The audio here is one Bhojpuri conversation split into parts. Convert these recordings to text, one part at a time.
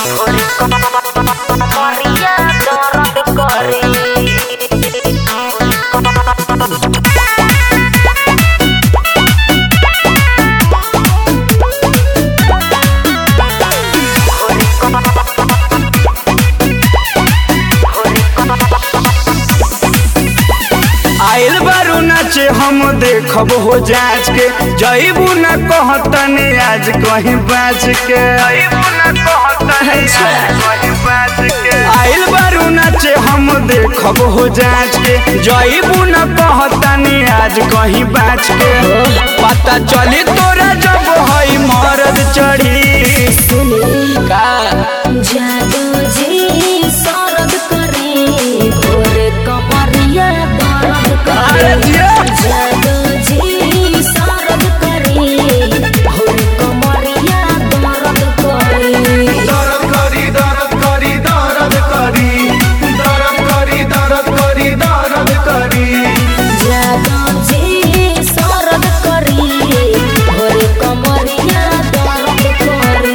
Maria Dora Cori आइल बारू नाचे हम देखब हो जांच के जईबू न कहतने आज कहीं बाज के आइल बारू नाचे हम देखब हो जांच के जईबू न कहतने आज कहीं बाज के पता चली तोरा जब हई मरद चढ़ी का जादू जी सरद करे घोरे कमरिया दर्द अरे करे जिया। जादू जी सरद करे घोरे कमरिया दर्द करे दर्द करी दर्द करी दर्द करी दर्द करी दर्द करी दर्द करी जादू जी सरद करे घोरे कमरिया दर्द करे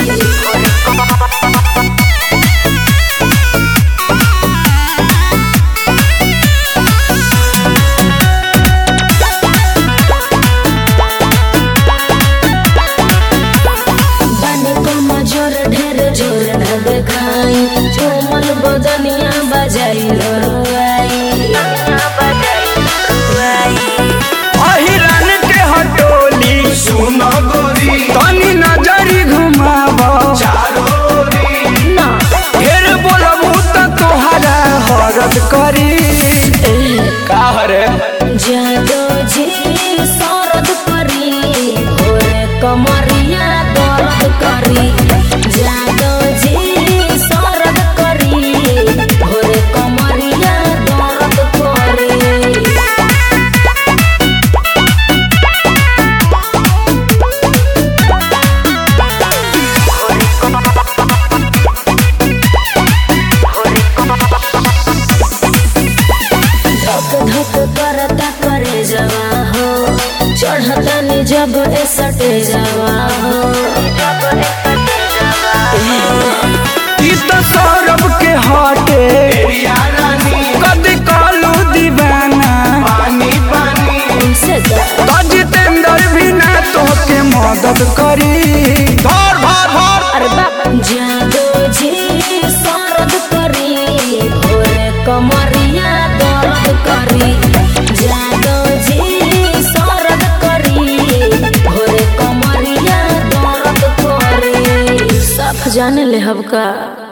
बने को मजोर ढेर जोर न देखाई चोमल बदनिया बजाई लड़वाई अहिरन के हटोली सुन गोरी तनी नजरी घुमाव ना ढेर बोलबू त तोहरा हरद करी का हरे जादो जी सरद करी भोरे कमरिया दर्द करी जादो जी सरद करी भोरे कमरिया दर्द करी धक धक करता करे जवा हो चढ़ता नि जब ए सटे जवा हो ई त सौरभ के हटे कदी कालू दीवाना ऐसे जा त जितेंद्र भी ना तोहके मदद करी धर धर धर अरे बाप जादो जी सरद करी भोरे कमरिया दर्द करी जादो जी सरद करी भोरे कमरिया दर्द करी सब जाने ले हबका